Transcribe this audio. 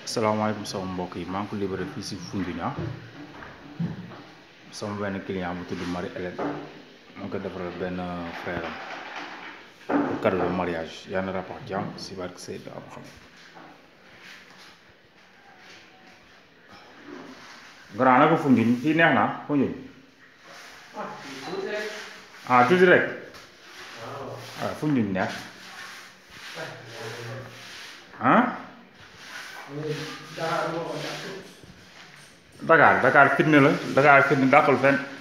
salaamaaleykum sama mbokk yi maa ngi ko libéré fii si Foundiougne ah sama benn client bu tudd Marie Hélène mu ngi ko defaral benn frère am pour cadeau de mariage yal na rapport jàmm si barke Seydou am xam grand naka Foundiougne fii neex na Foundiougne ah tuuti rek waaw Foundiougne neex ah Dakar Dakar fitna la Dakar fitna dàqul fenn